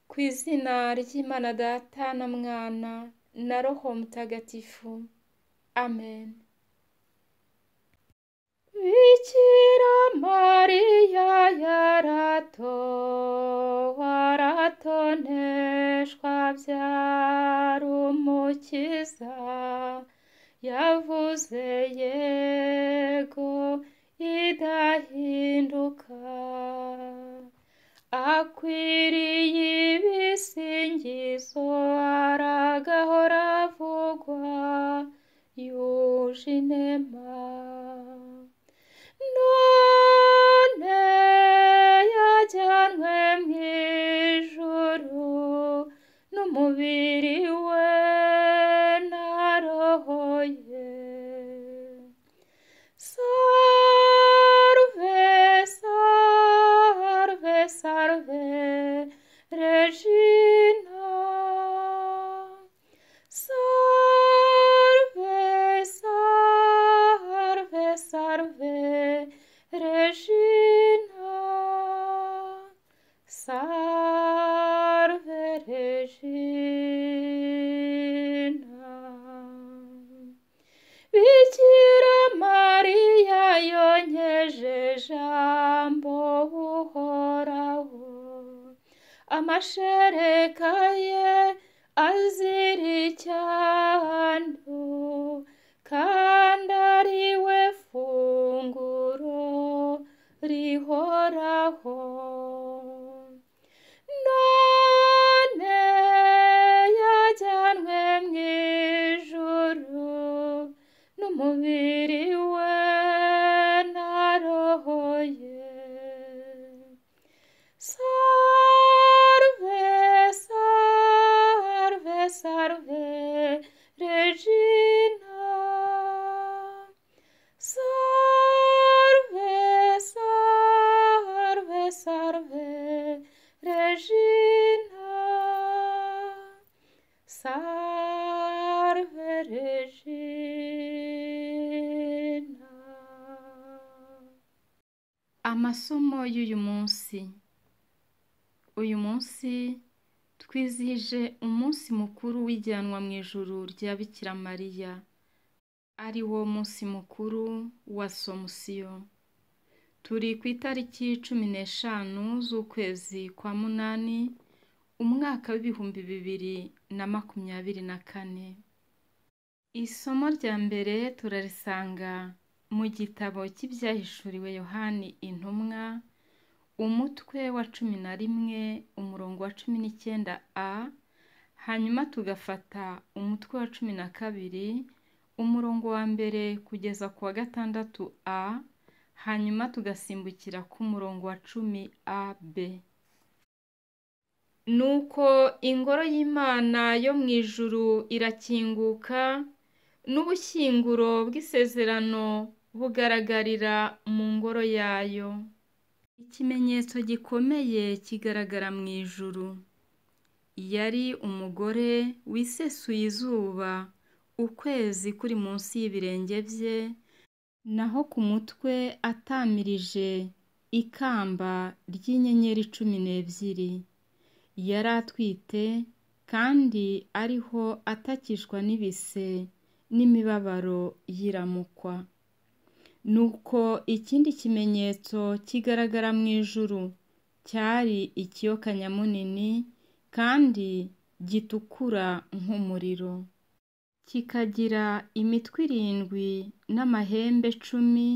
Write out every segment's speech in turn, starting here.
Ku izina ry'Imana Data na Mwana na Roho Mutagatifu. Amen. Bikira Mariya yarato, aratoneshwa abyara umukiza, yavuze yego idahinduka, akwiriye ibisingizo aragahora avugwa, yuje inema. None yajyanwe mu ijuru n'umubiri we na roho ye. Salve, salve, salve, Regina. Salve, salve, salve, Regina. Salve, Regina. Bikira Mariya yonkeje ijambo uhoraho amashereka ye azira icyando kandi ari we funguro rihoraho none yajyanwe mu ijuru n'umubiri we na roho ye salve salve salve regina salve salve salve regina Salve Regina. Amasomo y'uyu munsi. Uyu munsi twizihije umunsi mukuru w'ijyanwa mu ijuru rya Bikira Mariya, ari wo munsi mukuru wa Somusiyo. Turi ku itariki cumi n'eshanu z'ukwezi kwa munani, umwaka w'ibihumbi bibiri na makumyabiri na kane. Isomo rya mbere turarisanga mu gitabo cy'ibyahishuriwe Yohani Intumwa, umutwe wa cumi na rimwe, umurongo wa cumi n'icyenda a, hanyuma tugafata umutwe wa cumi na kabiri, umurongo wa mbere kugeza ku wa gatandatu a, hanyuma tugasimbukira ku murongo wa cumi a b. Nuko ingoro y'Imana yo mu ijuru irakinguka, n'ubushyinguro bw'isezerano bugaragarira mu ngoro yayo. Ikimenyetso gikomeye kigaragara mu ijuru. Yari umugore wisesuye izuba, ukwezi kuri munsi y'ibirenge bye, naho ku mutwe atamirije ikamba ry'inyenyeri cumi n'ebyiri. yari atwite kandi ariho atakishwa n'ibise n'imibabaro yiramukwa. Nuko ikindi kimenyetso kigaragara mu ijuru cyari ikiyoka nyamunini kandi gitukura nk'umuriro. Kikagira imitwe irindwi n'amahembe cumi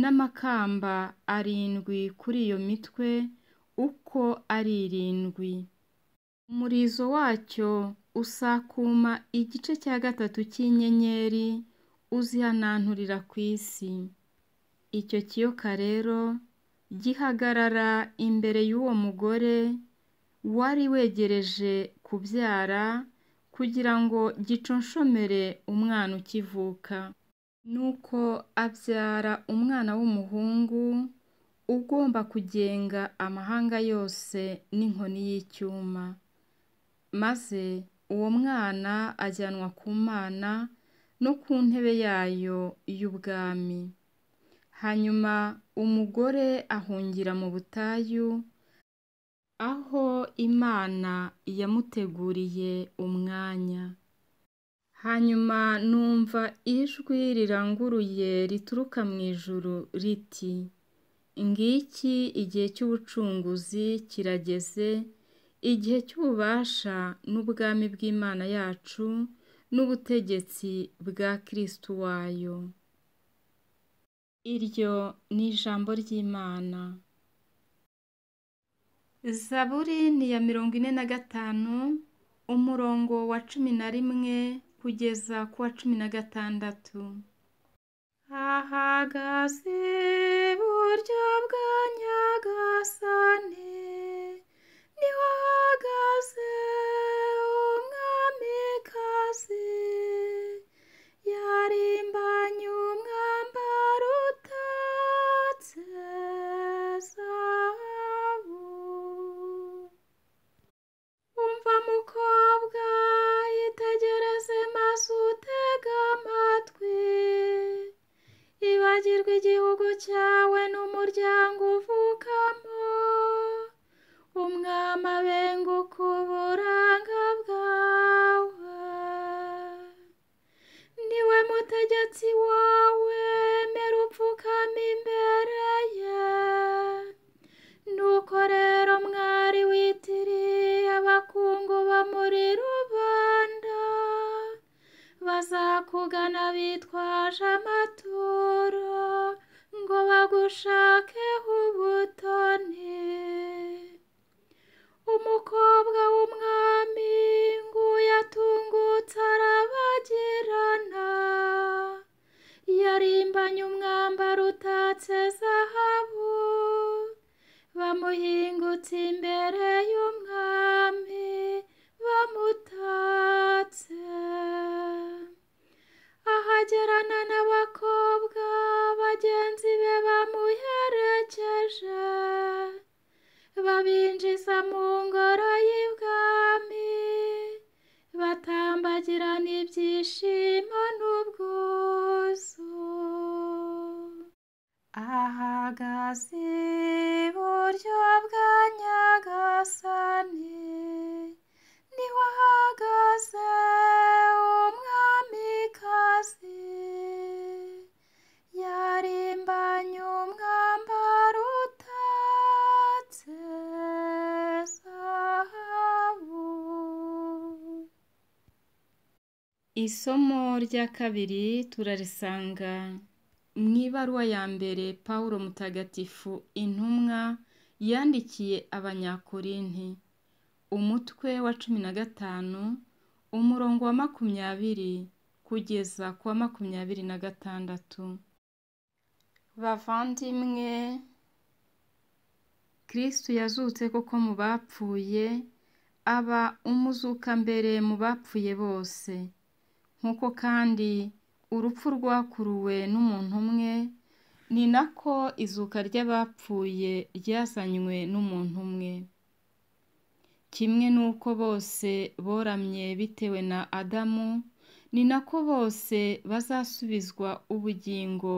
n'amakamba arindwi kuri iyo mitwe uko ari irindwi. Umurizo wacyo usakuma igice cya gatatu cy'inyenyeri uzihananturira ku isi. Icyo kiyoka rero gihagarara imbere y'uwo mugore wari wegereje kubyara kugira ngo giconshomere umwana ukivuka. Nuko abyara umwana w'umuhungu ugomba kugenga amahanga yose n'inkoni y'icyuma. Maze uwo mwana ajyanwa ku Mana no ku ntebe yayo y'ubwami. Hanyuma umugore ahungira mu butayu, aho imana yamuteguriye umwanya hanyuma numva ijwi riranguruye rituruka mu ijuru riti ngiki igihe cy'ubucunguzi kirageze igihe cy'ububasha n'ubwami bw'imana yacu n'ubutegetsi bwa kirisitu wayo iryo ni ijambo ry'imana zaburi ni iya mirongo ine na gatanu umurongo wa cumi na rimwe kugeza ku wa cumi na gatandatu hahagaze iburyo bwa nyagasane niho ahagaze umwamikazi yarimbanye umwambaro utatse zahabu umva mukobwa yitegereze maze utega amatwi ibagirwa igihugu cyawe n'umuryango uvukamo umwami abenguka uburanga bwawe niwe mutegetsi wawe mera upfukama imbere ye nuko rero mwari witiriye abakungu bo muri rubanda bazakugana bitwaje amaturo ngo bagushakeho ubutoni umukobwa w'umwami nguyu atungutse arabagirana yarimbanye umwambaro utatse zahabu bamuhingutse imbere y'umwami bamutatse ahagerana n'abakobwa bagenzi be bamuherekeje babinjiza mu ngoro y'ibwami batambagirana ibyishimo n'ubwuzu ahagaze iburyo bwa nyagasani niho ahagaze umwamikazi yarimbanye umwambaro utatse zahabu isomo rya kabiri turarisanga mu ibaruwa ya mbere paul mutagatifu intumwa yandikiye abanyakorinti umutwe wa cumi na gatanu umurongo wa makumyabiri kugeza ku wa makumyabiri na gatandatu bavandimwe kirisitu yazutse koko mu bapfuye aba umuzuka mbere mu bapfuye bose nk'uko kandi urupfu rwakuruwe n'umuntu umwe ni nako izuka ry'abapfuye ryazanywe n'umuntu umwe kimwe n'uko bose boramye bitewe na adamu ni nako bose bazasubizwa ubugingo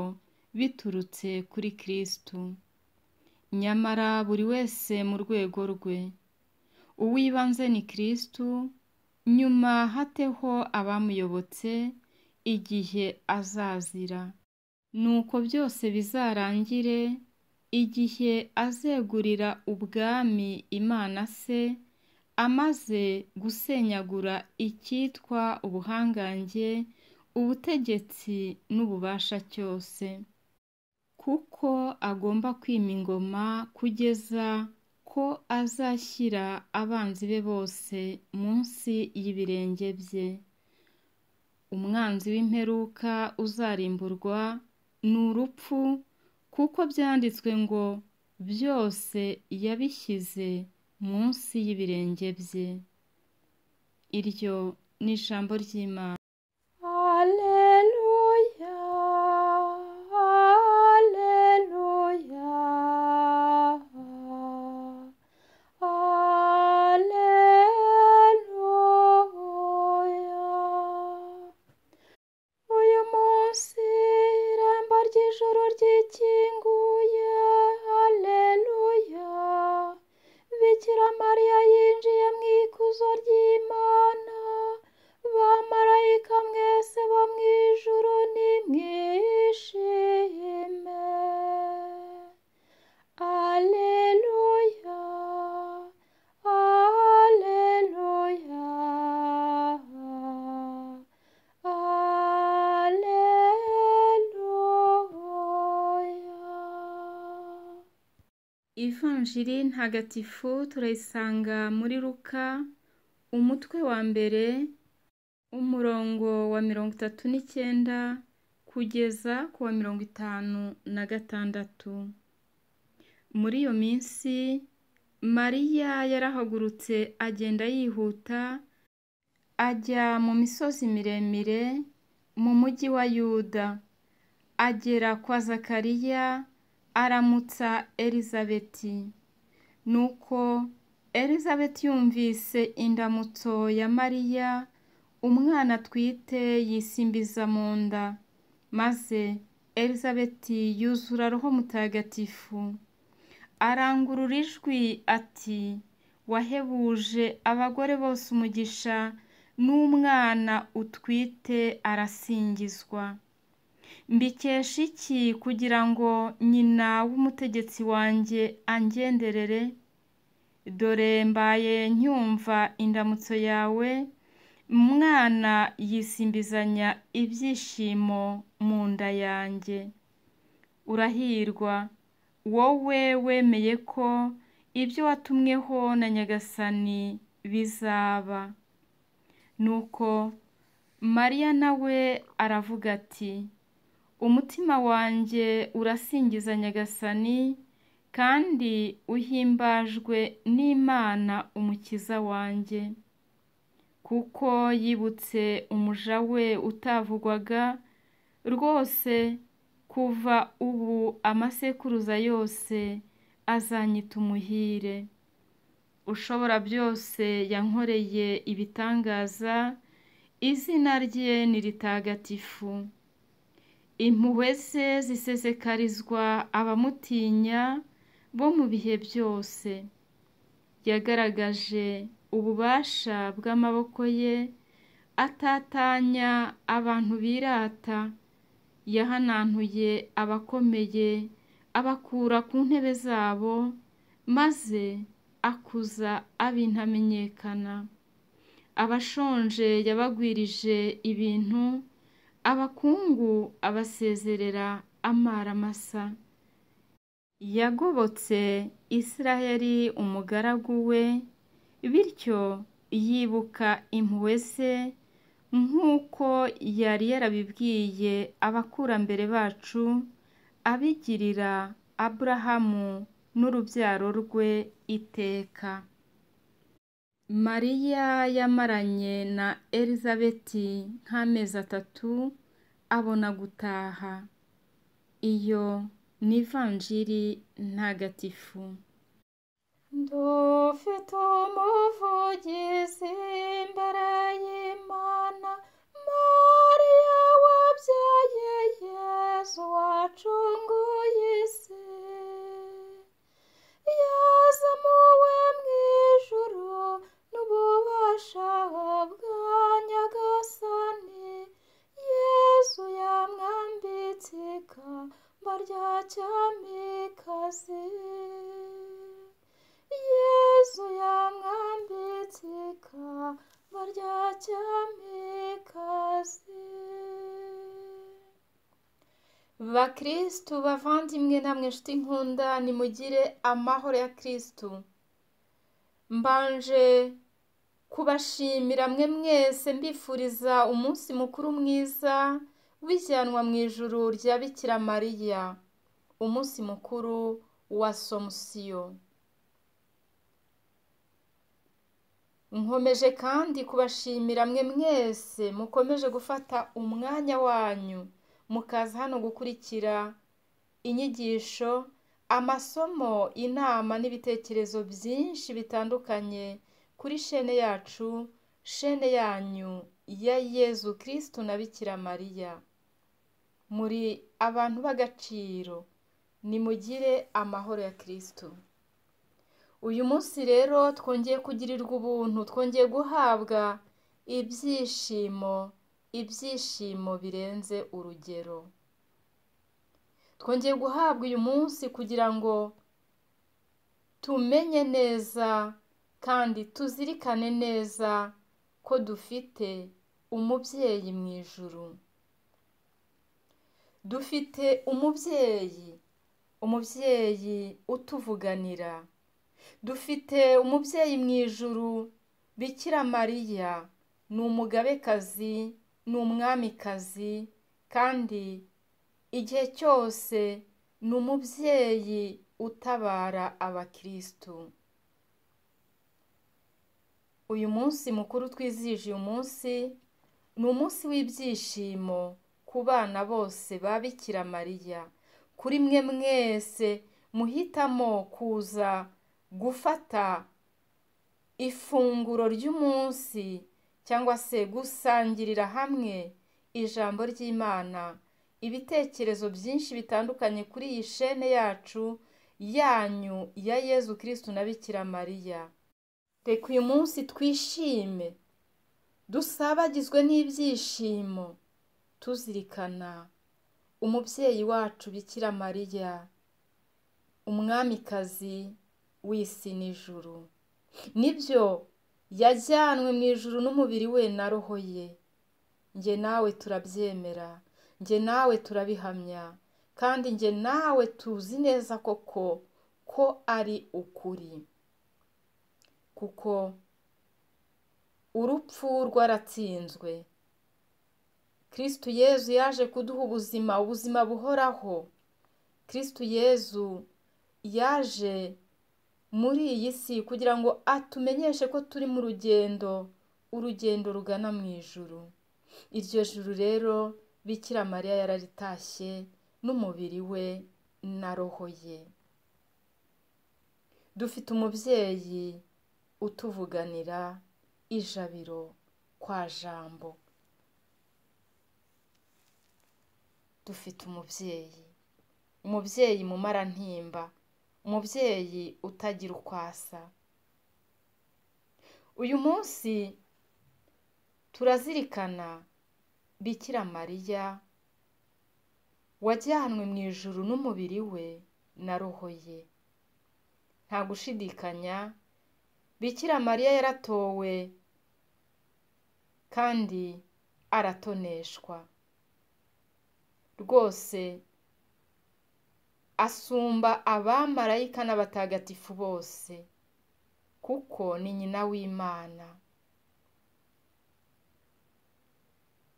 biturutse kuri kirisitu nyamara buri wese mu rwego rwe uw'ibanze ni kirisitu nyuma hateho abamuyobotse igihe azazira nuko byose bizarangire igihe azegurira ubwami imana se amaze gusenyagura icyitwa ubuhangange ubutegetsi n'ububasha cyose kuko agomba kwima ingoma kugeza ko azashyira abanzi be bose munsi y'ibirenge bye umwanzi w'imperuka uzarimburwa ni urupfu kuko byanditswe ngo byose yabishyize munsi y'ibirenge bye iryo ni ijambo ry'imana yinjiye mu ikuzo ry'imana bamarayika mwese bo mu ijuru nimwishime aleluya aleluya aleluya ivanjiri ntagatifu turayisanga muri ruka umutwe wa mbere umurongo wa mirongo itatu n'icyenda kugeza ku wa mirongo itanu na gatandatu muri iyo minsi mariya yarahagurutse agenda yihuta ajya mu misozi miremire mu mujyi wa yuda agera kwa zakariya aramutsa elizabeti nuko elizabeti yumvise indamutso ya mariya umwana atwite yisimbiza mu nda maze elizabeti yuzura roho mutagatifu arangurura ijwi ati wahebuje abagore bose umugisha n'umwana utwite arasingizwa mbikesha iki kugira ngo nyina w'umutegetsi wanjye angenderere dore mbaye nyumva indamutso yawe umwana yisimbizanya ibyishimo mu nda yanjye urahirwa wowe wemeye ko ibyo watumweho na nyagasani bizaba nuko mariya nawe aravuga ati umutima wanjye urasingiza nyagasani kandi uhimbajwe n'imana umukiza wanjye kuko yibutse umuja we utavugwaga rwose kuva ubu amasekuruza yose azanyita umuhire ushobora byose yankoreye ibitangaza izina rye ni ritagatifu impuhwe ze zisesekarizwa abamutinya bo mu bihe byose yagaragaje ububasha bw'amaboko ye atatanya abantu birata yahanantuye abakomeye abakura ku ntebe zabo maze akuza abintamenyekana abashonje yabagwirije ibintu abakungu abasezerera amara masa yagobotse israheli umugaragu we bityo yibuka impuhwe ze nk'uko yari yarabibwiye abakurambere bacu abigirira aburahamu n'urubyaro rwe iteka mariya yamaranye na elizabeti nk'amezi atatu abona gutaha iyo ni ivanjiri ntagatifu Dufite umuvugizi imbere y'Imana, Mariya wabyaye Yesu wacunguye isi. Yazamuwe mu ijuru n'ububasha bwa Nyagasani, Yesu yamwambitse ikamba rya cyamikazi. Yesu yamwambitse ikamba rya cyamikazi. Bakristu bavandimwe namwe nshuti nkunda nimugire amahoro ya Kristu. Mbanje kubashimira mwe mwese mbifuriza umunsi mukuru mwiza w'ijyanwa mu ijuru rya Bikira Mariya. Umunsi mukuru wa Somusiyo. nkomeje kandi kubashimira mwe mwese mukomeje gufata umwanya wanyu mukaza hano gukurikira inyigisho amasomo inama n'ibitekerezo byinshi bitandukanye kuri shene yacu shene yanyu ya yezu kirisitu na bikira mariya muri abantu b'agaciro nimugire amahoro ya kirisitu uyu munsi rero twongeye kugirirwa ubuntu twongeye guhabwa ibyishimo ibyishimo birenze urugero twongeye guhabwa uyu munsi kugira ngo tumenye neza kandi tuzirikane neza ko dufite umubyeyi mu ijuru dufite umubyeyi umubyeyi utuvuganira dufite umubyeyi mu ijuru bikira mariya ni umugabekazi ni umwamikazi kandi igihe cyose ni umubyeyi utabara abakirisitu uyu munsi mukuru twizihije uyu munsi ni umunsi w'ibyishimo ku bana bose babikira mariya kuri mwe mwese muhitamo kuza gufata ifunguro ry'umunsi cyangwa se gusangirira hamwe ijambo ry'imana ibitekerezo byinshi bitandukanye kuri iyi shene yacu yanyu ya yezu kirisitu na bikira mariya reka uyu munsi twishime dusabagizwe n'ibyishimo tuzirikana umubyeyi wacu bikira mariya umwamikazi w'isi n'ijuru nibyo yajyanwe mu ijuru n'umubiri we na roho ye njye nawe turabyemera njye nawe turabihamya kandi njye nawe tuzi neza koko ko ari ukuri kuko urupfu rwaratsinzwe kirisitu yezu yaje kuduha ubuzima ubuzima buhoraho kirisitu yezu yaje muri iyi si kugira ngo atumenyeshe ko turi mu rugendo urugendo rugana mu ijuru iryo juru rero bikira mariya yararitashye n'umubiri we na roho ye dufite umubyeyi utuvuganira ijabiro kwa jambo dufite umubyeyi umubyeyi mu marantimba umubyeyi utagira uko asa uyu munsi turazirikana bikira mariya wajyanwe mu ijuru n'umubiri we na roho ye nta gushidikanya bikira mariya yaratowe kandi aratoneshwa rwose asumba abamarayika n'abatagatifu bose kuko ni nyina w'imana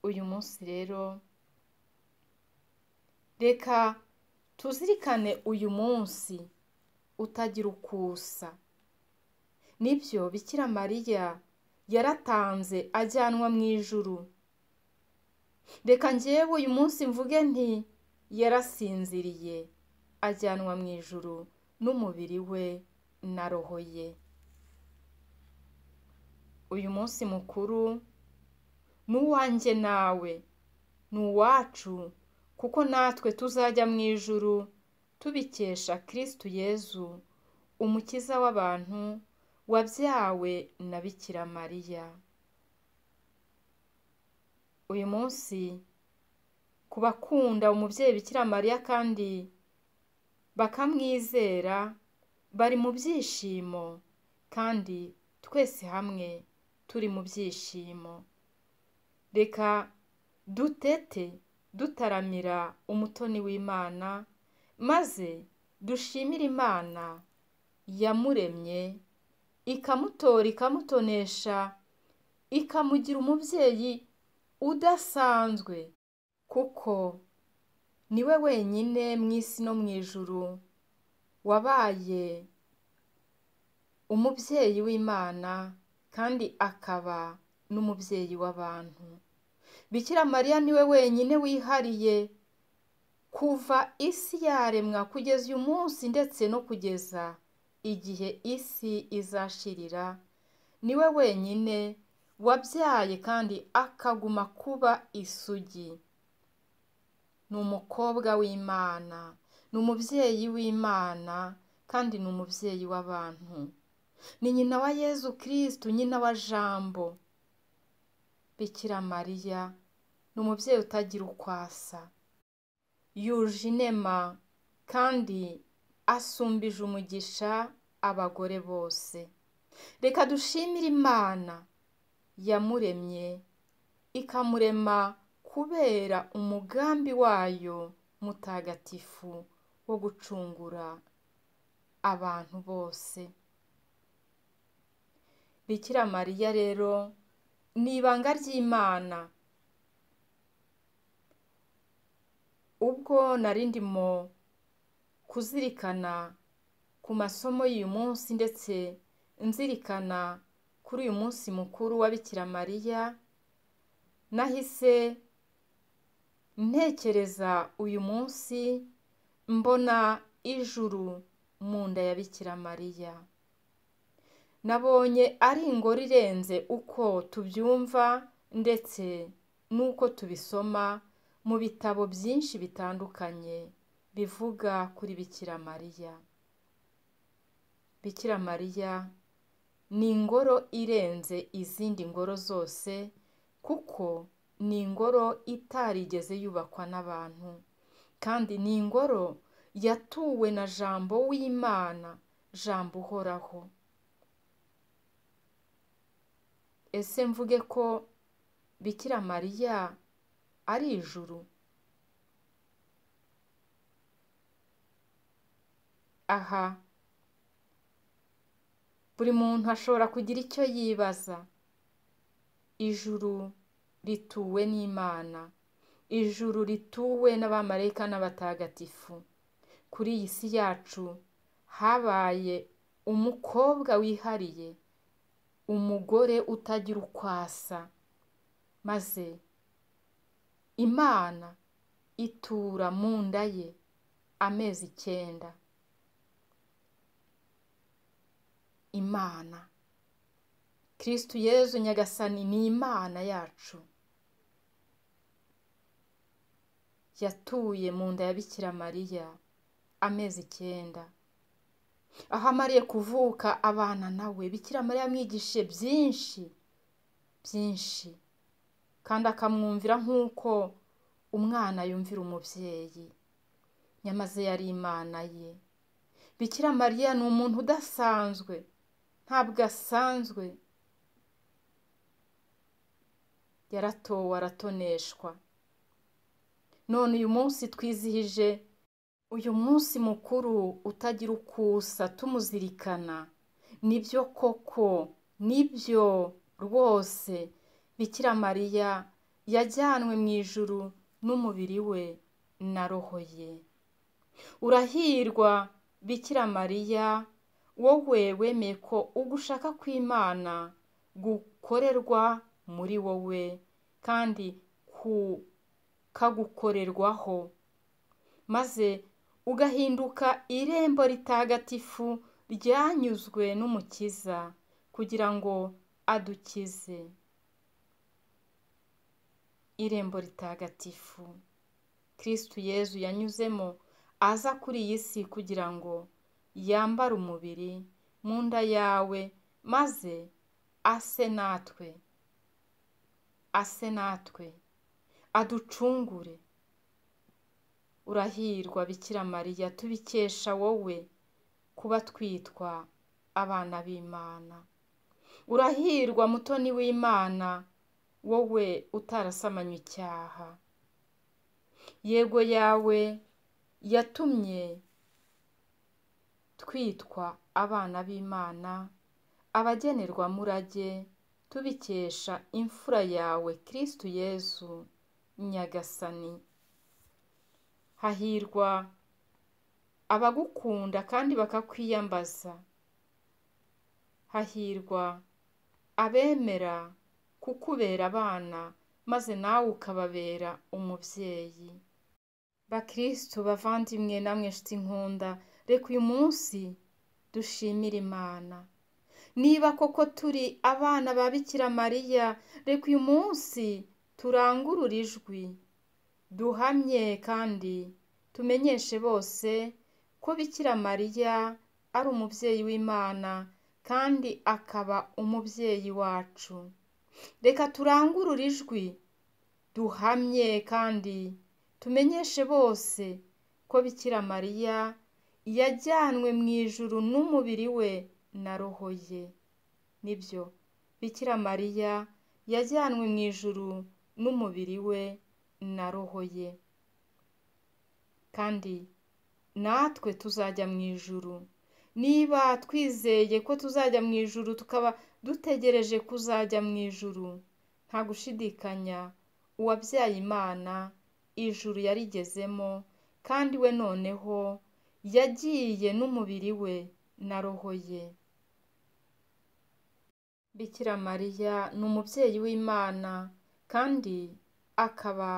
uyu munsi rero reka tuzirikane uyu munsi utagira uko usa nibyo bikira mariya yaratanze ajyanwa mu ijuru reka ngewe uyu munsi mvuge nti yarasinziriye ajyanwa mu ijuru n'umubiri we na roho ye uyu munsi mukuru ni uwanjye nawe ni uwacu kuko natwe tuzajya mu ijuru tubikesha kirisitu yezu umukiza w'abantu wabyawe na bikira mariya uyu munsi ku bakunda umubyeyi bikira mariya kandi bakamwizera bari mu byishimo kandi twese hamwe turi mu byishimo reka dutete dutaramira umutoni w'imana maze dushimire imana yamuremye ikamutora ikamutonesha ikamugira umubyeyi udasanzwe kuko niwe wenyine mu isi no mu ijuru wabaye umubyeyi w'imana kandi akaba n'umubyeyi w'abantu bikira mariya niwe wenyine wihariye kuva isi yaremwa kugeza uyu munsi ndetse no kugeza igihe isi izashirira niwe wenyine wabyaye kandi akaguma kuba isugi ni umukobwa w'imana ni umubyeyi w'imana kandi ni umubyeyi w'abantu ni nyina wa yezu kirisitu nyina wa jambo bikira mariya ni umubyeyi utagira uko asa yuje inema kandi asumbije umugisha abagore bose reka dushimire imana yamuremye ikamurema kubera umugambi wayo mutagatifu wo gucungura abantu bose bikira mariya rero ni ibanga ry'imana ubwo nari ndimo kuzirikana ku masomo y'uyu munsi ndetse nzirikana kuri uyu munsi mukuru wa bikira mariya nahise ntekereza uyu munsi mbona ijuru mu nda ya bikira mariya nabonye ari ingoro irenze uko tubyumva ndetse n'uko tubisoma mu bitabo byinshi bitandukanye bivuga kuri bikira mariya bikira mariya ni ingoro irenze izindi ngoro zose kuko ni ingoro itarigeze yubakwa n'abantu kandi ni ingoro yatuwe na jambo w'imana jambo uhoraho ese mvuge ko bikira mariya ari ijuru aha buri muntu ashobora kugira icyo yibaza ijuru rituwe n'imana ijuru rituwe n'abamarayika n'abatagatifu kuri iyi si yacu habaye umukobwa wihariye umugore utagira uko asa maze imana itura mu nda ye amezi icyenda imana kirisitu yezu nyagasani ni imana yacu yatuye mu nda ya bikira mariya amezi icyenda aho amariye kuvuka abana nawe bikira mariya amwigishe byinshi byinshi kandi akamwumvira nk'uko umwana yumvira umubyeyi nyamaze yari imana ye bikira mariya ni umuntu udasanzwe ntabwo asanzwe yaratowe aratoneshwa none uyu munsi twizihije uyu munsi mukuru utagira uko usa tumuzirikana nibyo koko nibyo rwose bikira mariya yajyanwe mu ijuru n'umubiri we na roho ye urahirwa bikira mariya wowe wemeye ko ugushaka kw'imana gukorerwa muri wowe kandi kagukorerwaho maze ugahinduka irembo ritagatifu ryanyuzwe n'umukiza kugira ngo adukize irembo ritagatifu kirisitu yezu yanyuzemo aza kuri iyi si kugira ngo yambare umubiri mu nda yawe maze ase natwe ase natwe aducungure urahirwa bikira mariya tubikesha wowe kuba twitwa abana b'imana urahirwa mutoni w'imana wowe utarasamanye icyaha yego yawe yatumye twitwa abana b'imana abagenerwamurage tubikesha imfura yawe kirisitu yezu nyagasani hahirwa abagukunda kandi bakakwiyambaza hahirwa abemera kukubera abana maze nawe ukababera umubyeyi bakirisitu bavandimwe namwe nshuti nkunda reka uyu munsi dushimire imana niba koko turi abana ba bikira mariya reka uyu munsi turangurure ijwi duhamye kandi tumenyeshe bose ko bikira mariya ari umubyeyi w'imana kandi akaba umubyeyi wacu reka turangurure ijwi duhamye kandi tumenyeshe bose ko bikira mariya yajyanwe mu ijuru n'umubiri we na roho ye nibyo bikira mariya yajyanwe mu ijuru n'umubiri we na roho ye kandi natwe tuzajya mu ijuru niba twizeye ko tuzajya mu ijuru tukaba dutegereje kuzajya mu ijuru nta gushidikanya uwabyaye imana ijuru yarigezemo kandi we noneho yagiye n'umubiri we na roho ye bikira mariya ni umubyeyi w'imana kandi akaba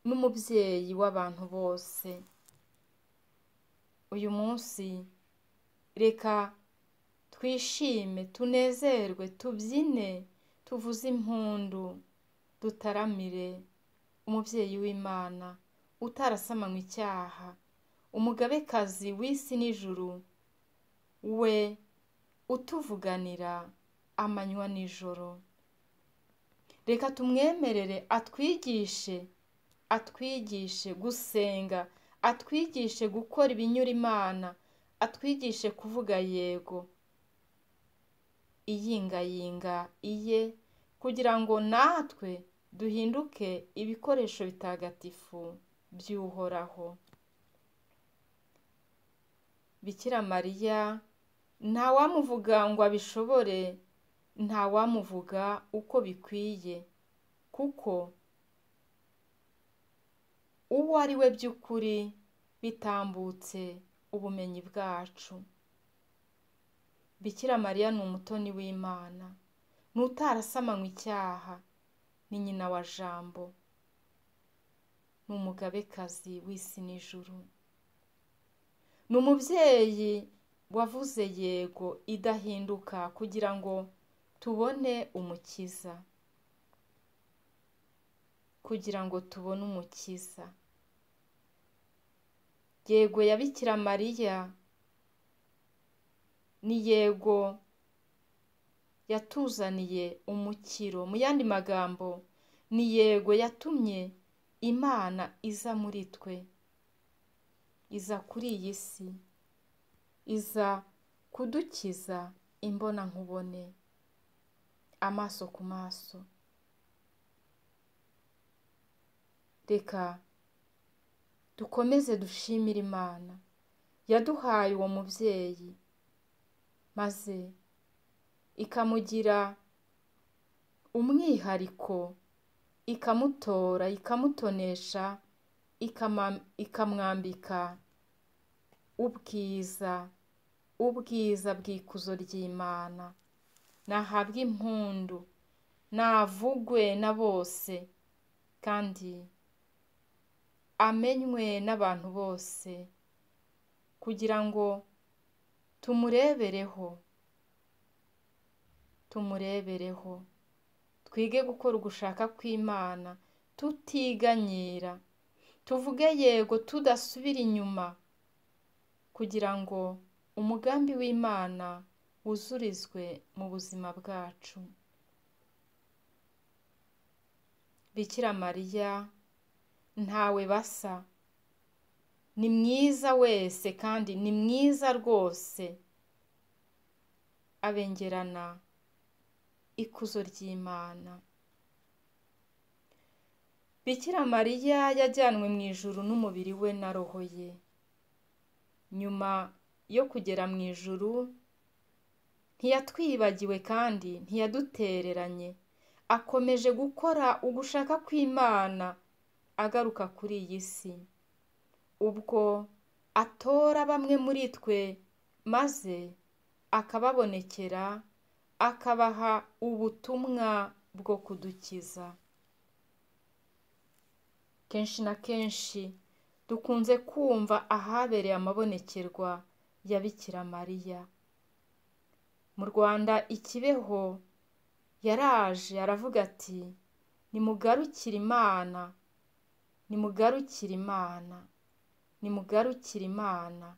n'umubyeyi w'abantu bose uyu munsi reka twishime tunezerwe tubyine tuvuze impundu dutaramire umubyeyi w'imana utarasamanywe icyaha umugabekazi w'isi n'ijuru we utuvuganira amanywa nijoro reka tumwemerere atwigishe atwigishe gusenga atwigishe gukora ibinyura imana atwigishe kuvuga yego iyingayinga iye kugira ngo natwe duhinduke ibikoresho bitagatifu by'uhoraho bikira mariya ntawamuvuga ngo abishobore ntawamuvuga uko bikwiye kuko uwo ari we by'ukuri bitambutse ubumenyi bwacu bikira mariya ni umutoni w'imana ni utarasamanywe icyaha ni nyina wa jambo ni umugabekazi w'isi n'ijuru ni umubyeyi wavuze yego idahinduka kugira ngo tubone umukiza kugira ngo tubone umukiza yego ya bikira mariya ni yego yatuzaniye umukiro mu yandi magambo ni yego yatumye imana iza muri twe iza kuri iyi si iza kudukiza imbonankubone amaso ku maso reka dukomeze dushimire imana yaduhaye uwo mubyeyi maze ikamugira umwihariko ikamutora ikamutonesha ikamwambika ubwiza ubwiza bw'ikuzo ry'imana nahabwe impundu navugwe na bose kandi amenywe n'abantu bose kugira ngo tumurebereho tumurebereho twige gukora ugushaka kw'imana tutiganyira tuvuge yego tudasubira inyuma kugira ngo umugambi w'imana wuzurizwe mu buzima bwacu bikira mariya ntawe basa ni mwiza wese kandi ni mwiza rwose abengerana ikuzo ry'imana bikira mariya yajyanwe mu ijuru n'umubiri we na roho ye nyuma yo kugera mu ijuru ntiyatwibagiwe kandi ntiyadutereranye akomeje gukora ugushaka kw'imana agaruka kuri iyi si ubwo atora bamwe muri twe maze akababonekera akabaha ubutumwa bwo kudukiza kenshi na kenshi dukunze kumva ahabereye amabonekerwa ya bikira mariya mu rwanda ikibeho yaraje aravuga ati nimugarukire imana nimugarukire imana nimugarukire imana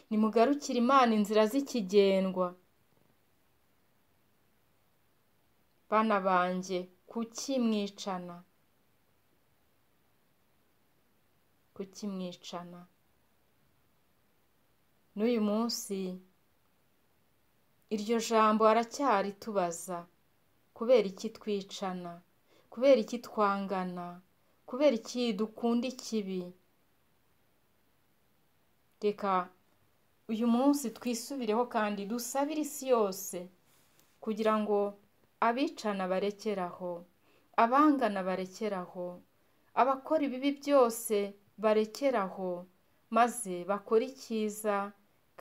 nimugarukire imana inzira z'ikigendwa bana banjye kuki mwicana kuki mwicana n'uyu munsi iryo jambo aracyaritubaza kubera iki twicana kubera iki twangana kubera iki dukunda ikibi reka uyu munsi twisubireho kandi dusabire isi yose kugira ngo abicana barekeraho abangana barekeraho abakora ibibi byose barekeraho maze bakora icyiza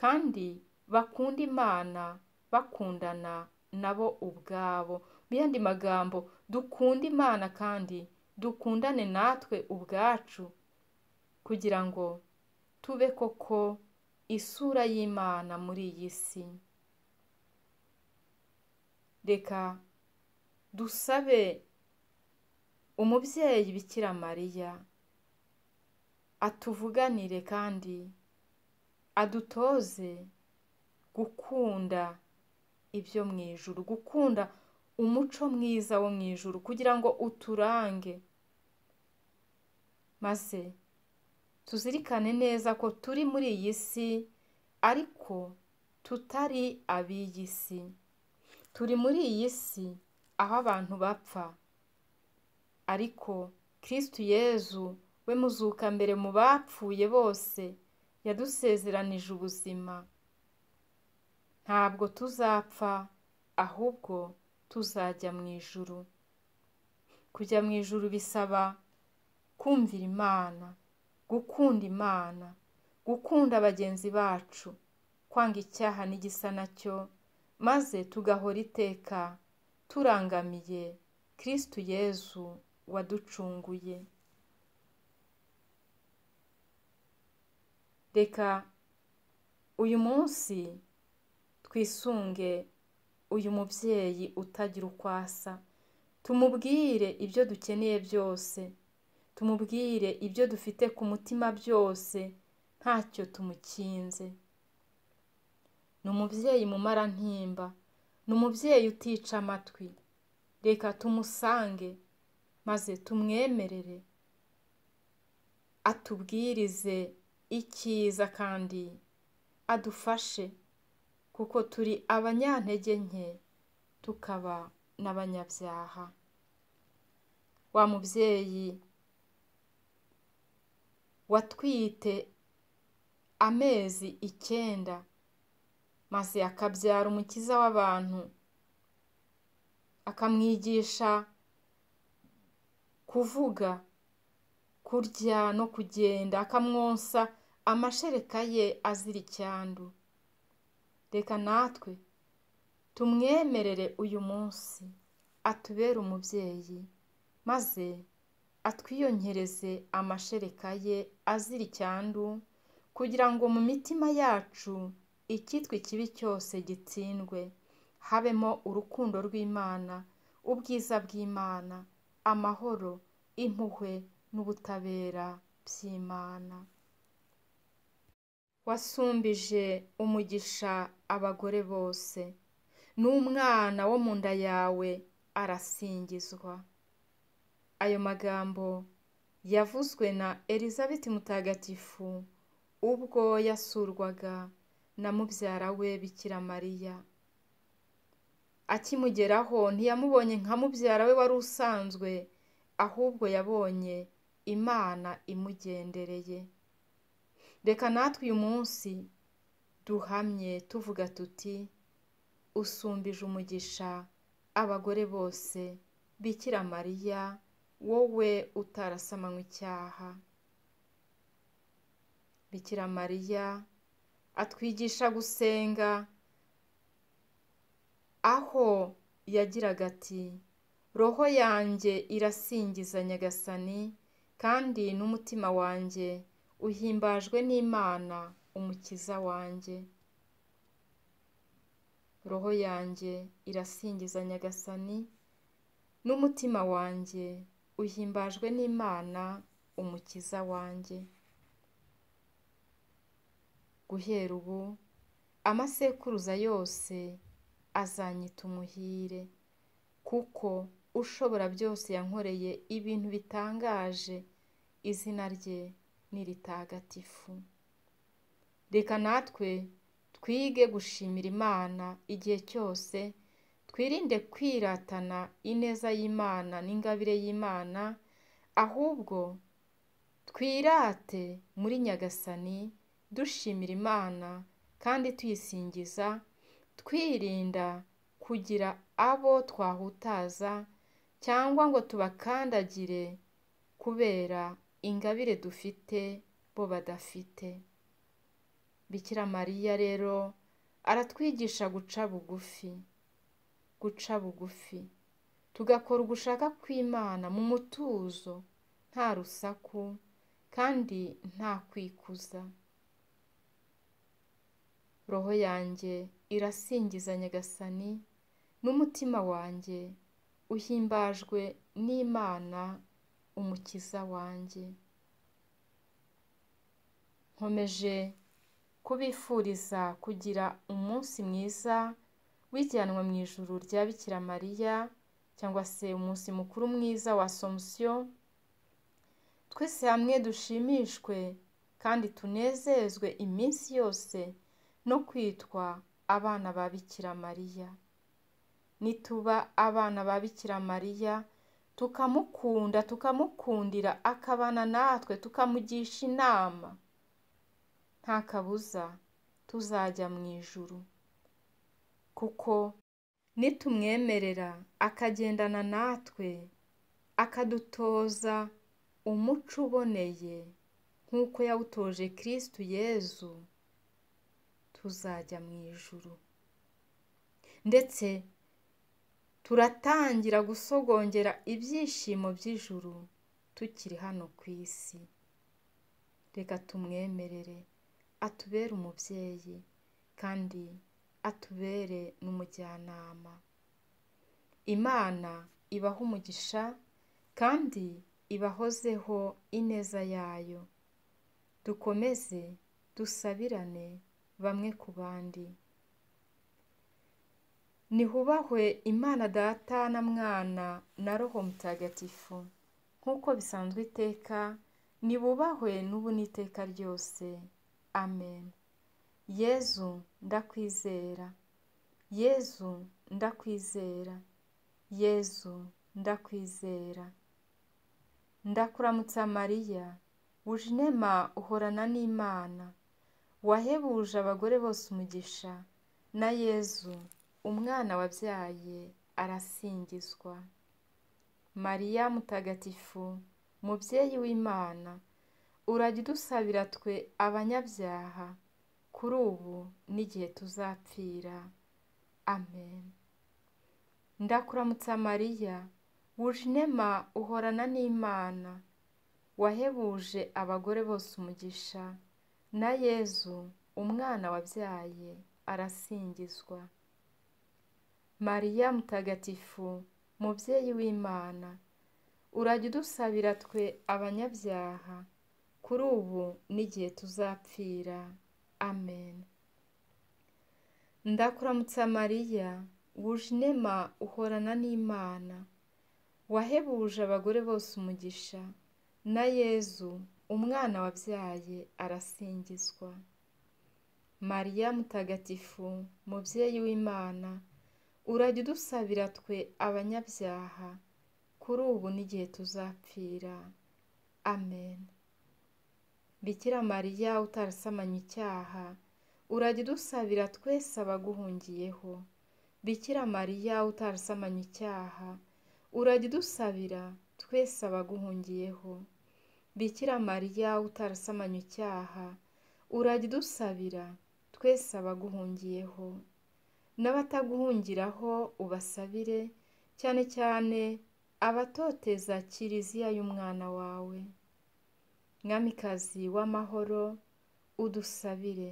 kandi bakunda imana bakundana nabo ubwabo mu yandi magambo dukunda imana kandi dukundane natwe ubwacu kugira ngo tube koko isura y'imana muri iyi si reka dusabe umubyeyi bikira mariya atuvuganire kandi adutoze gukunda ibyo mu ijuru gukunda umuco mwiza wo mu ijuru kugira ngo uturange maze tuzirikane neza ko turi muri iyi si ariko tutari ab'iyi si turi muri iyi si aho abantu bapfa ariko kirisitu yezu we muzuka mbere mu bapfuye bose yadusezeranije ubuzima ntabwo tuzapfa ahubwo tuzajya mu ijuru kujya mu ijuru bisaba kumvira imana gukunda imana gukunda bagenzi bacu kwanga icyaha n'igisa nacyo maze tugahora iteka turangamiye kirisitu yezu waducunguye reka uyu munsi twisunge uyu mubyeyi utagira uko asa tumubwire ibyo dukeneye byose tumubwire ibyo dufite ku mutima byose ntacyo tumukinze ni umubyeyi mumara ntimba ni umubyeyi utica amatwi reka tumusange maze tumwemerere atubwirize icyiza kandi adufashe kuko turi abanyantege nke tukaba n'abanyabyaha wa mubyeyi watwite amezi icyenda maze akabyara umukiza w'abantu akamwigisha kuvuga kurya no kugenda akamwonsa amashereka ye azira icyandu reka natwe tumwemerere uyu munsi atubere umubyeyi maze atwiyongereze amashereka ye azira icyandu kugira ngo mu mitima yacu icyitwa ikibi cyose gitsindwe habemo urukundo rw'imana ubwiza bw'imana amahoro impuhwe n'ubutabera by'imana wasumbije umugisha abagore bose n'umwana wo mu nda yawe arasingizwa ayo magambo yavuzwe na elizabeth mutagatifu ubwo yasurwaga na mubyara we bikira mariya akimugeraho ntiyamubonye nka mubyara we wari usanzwe ahubwo yabonye imana imugendereye reka natwe uyu munsi duhamye tuvuga tuti usumbije umugisha abagore bose bikira mariya wowe utarasomanywe icyaha bikira mariya atwigisha gusenga aho yagiraga ati roho yanjye irasingiza nyagasani kandi n'umutima wanjye uhimbajwe n'imana umukiza wanjye roho yanjye irasingiza nyagasani n'umutima wanjye uhimbajwe n'imana umukiza wanjye guhera ubu amasekuruza yose azanyita umuhire kuko ushobora byose yankoreye ibintu bitangaje izina rye ni ritagatifu reka natwe twige gushimira imana igihe cyose twirinde kwiratana ineza y'imana n'ingabire y'imana ahubwo twirate muri nyagasani dushimira imana kandi tuyisingiza twirinda kugira abo twahutaza cyangwa ngo tubakandagire kubera ingabire dufite bo badafite bikira mariya rero aratwigisha guca bugufi guca bugufi tugakora ugushaka kw'imana mu mutuzo nta rusaku kandi nta kwikuza roho yanjye irasingiza nyagasani n'umutima wanjye uhimbajwe n'imana umukiza wanjye nkomeje kubifuriza kugira umunsi mwiza wijyanwa mu ijuru rya bikira mariya cyangwa se umunsi mukuru mwiza wa somusiyo twese hamwe dushimishwe kandi tunezezwe iminsi yose no kwitwa abana ba bikira mariya nituba abana ba bikira mariya tukamukunda tukamukundira akabana natwe tukamugisha inama nta kabuza tuzajya mu ijuru kuko nitumwemerera akagendana natwe akadutoza umuco uboneye nk'uko yawutoje kirisitu yezu tuzajya mu ijuru ndetse turatangira gusogongera ibyishimo by'ijuru tukiri hano ku isi reka tumwemerere atubere umubyeyi kandi atubere n'umujyanama imana ibaha umugisha kandi ibahozeho ineza yayo dukomeze dusabirane bamwe ku bandi nihubahwe imana data na mwana na roho mutagatifu nk'uko bisanzwe iteka nibubahwe n'ubu n'iteka ryose amen yezu ndakwizera yezu ndakwizera yezu ndakwizera ndakuramutsa mariya wuje inema uhorana n'imana wahebuje abagore bose umugisha na yezu umwana wabyaye arasingizwa mariya mutagatifu mubyeyi w'imana urajya udusabira twe abanyabyaha kuri ubu n'igihe tuzapfira amen ndakuramutsa mariya wuje inema uhorana n'imana wahebuje abagore bose umugisha na yezu umwana wabyaye arasingizwa mariya mutagatifu mubyeyi w'imana urajya udusabira twe abanyabyaha kuri ubu n'igihe tuzapfira amen ndakuramutsa mariya wuje inema uhorana n'imana wahebuje abagore bose umugisha na yezu umwana wabyaye arasingizwa mariya mutagatifu mubyeyi w'imana urajya udusabira twe abanyabyaha kuri ubu n'igihe tuzapfira amen bikira mariya utarasamanye icyaha urajya udusabira twese abaguhungiyeho bikira mariya utarasamanye icyaha urajya udusabira twese abaguhungiyeho bikira mariya utarasamanye icyaha urajya udusabira twese abaguhungiyeho n'abataguhungiraho ubasabire cyane cyane abatoteza kiriziya y'umwana wawe mwamikazi w'amahoro udusabire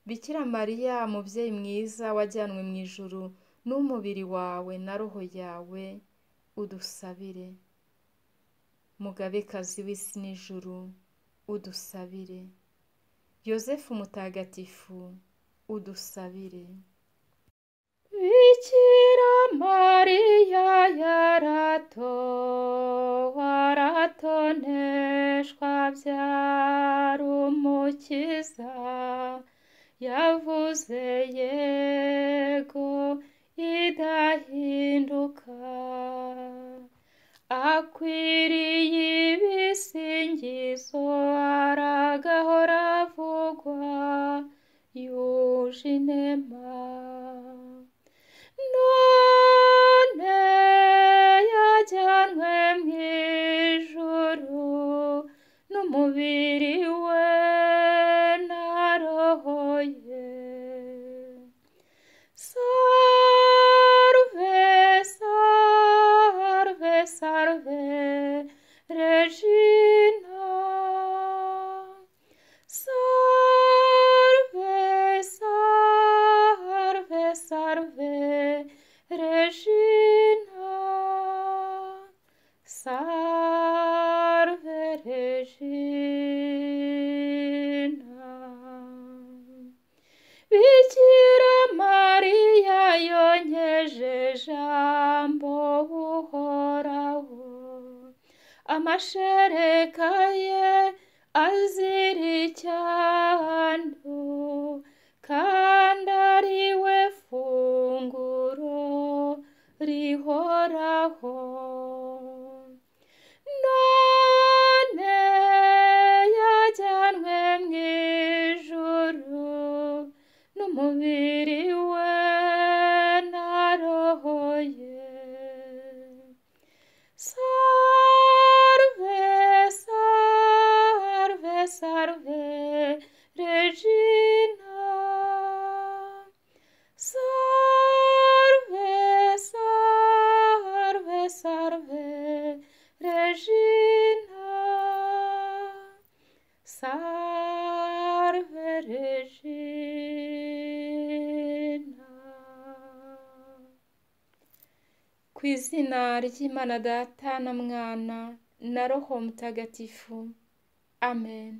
bikira mariya mubyeyi mwiza wajyanwe mu ijuru n'umubiri wawe na roho yawe udusabire mugabekazi w'isi n'ijuru udusabire yosefu mutagatifu udusabire bikira mariya yavuze yego idahinduka akwiriye ibisingizo aragahora avugwa yuje inema none yajyanwe mu ijuru n'umubiri we narohoye sarve sarve sarve regina sarve sarve sarve regina sarve regina bikira mariya yonkeje jambo uhoraho amashereka ye azira icyando kandi ari we funguro rihoraho none yajyanwe mu ijuru n'umubiri we narohoye sarve sarve sarve regina sarve sarve sarve regina sarve regina ku izina ry'imana data na mwana na roho mutagatifu amen